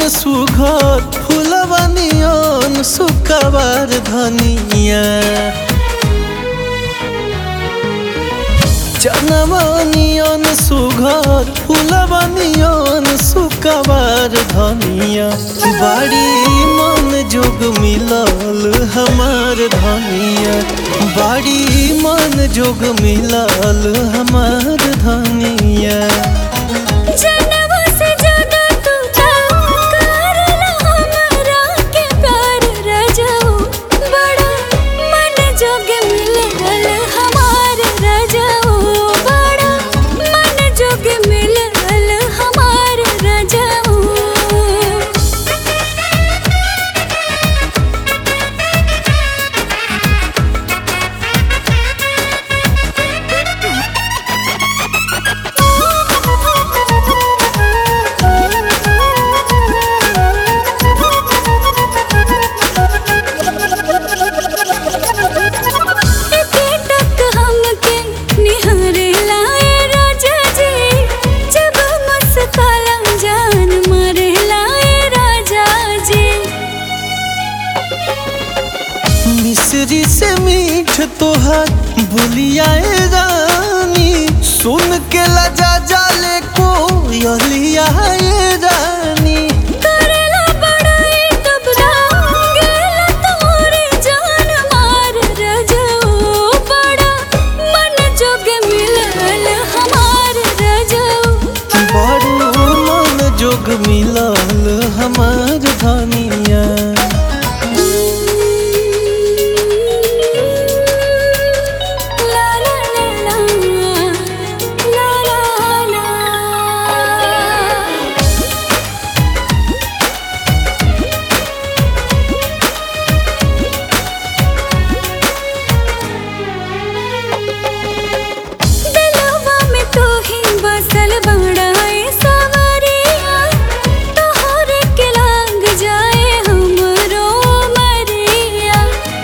सुघर फुलवा नियन सुकवार धनिया जनवा नियन सुघर फुलवा नियन सुकवार धनिया बाड़ी मन जोग मिलल हमार धनिया बाड़ी मन जोग मिलल हमार धनिया जनवा से ज्यादा तू करला हमरा के प्यार रजऊ बड़ा मन जोग मिलल हमार रजऊ बड़ा मन जोग मिलल हमार रजऊ टक हमके निहारे लाए राजा जी जब मुस्काला जान मारे लाए राजा जी मिश्री से मीठ तोहर बुलियाए रानी सुन के लजा जाले को यलियाए रानी करेला बड़ाई तब गेला तोरे जान मार रजऊ बड़ा मन जोग मिलल हमार रजऊ बड़ू मन जोग मिलल हमार धनिया ला ला ला ला ला ला ला दिलवा में तू ही बसल बड़ाए सवरिया तोहरे के लाग जाए हमरो मरिया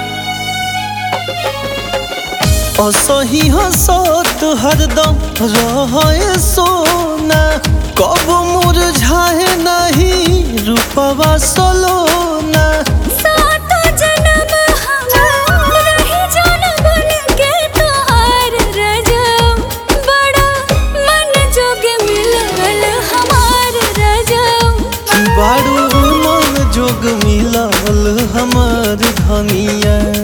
असही हसत हरदम रहे सोना कब मुरझाए नहीं रूपवा सलोना सातो जन्म हम रही जान बन के तोहार रजऊ बड़ा मन जोग मिलल हमार रजऊ बारू मन जोग मिलल हमार धनिया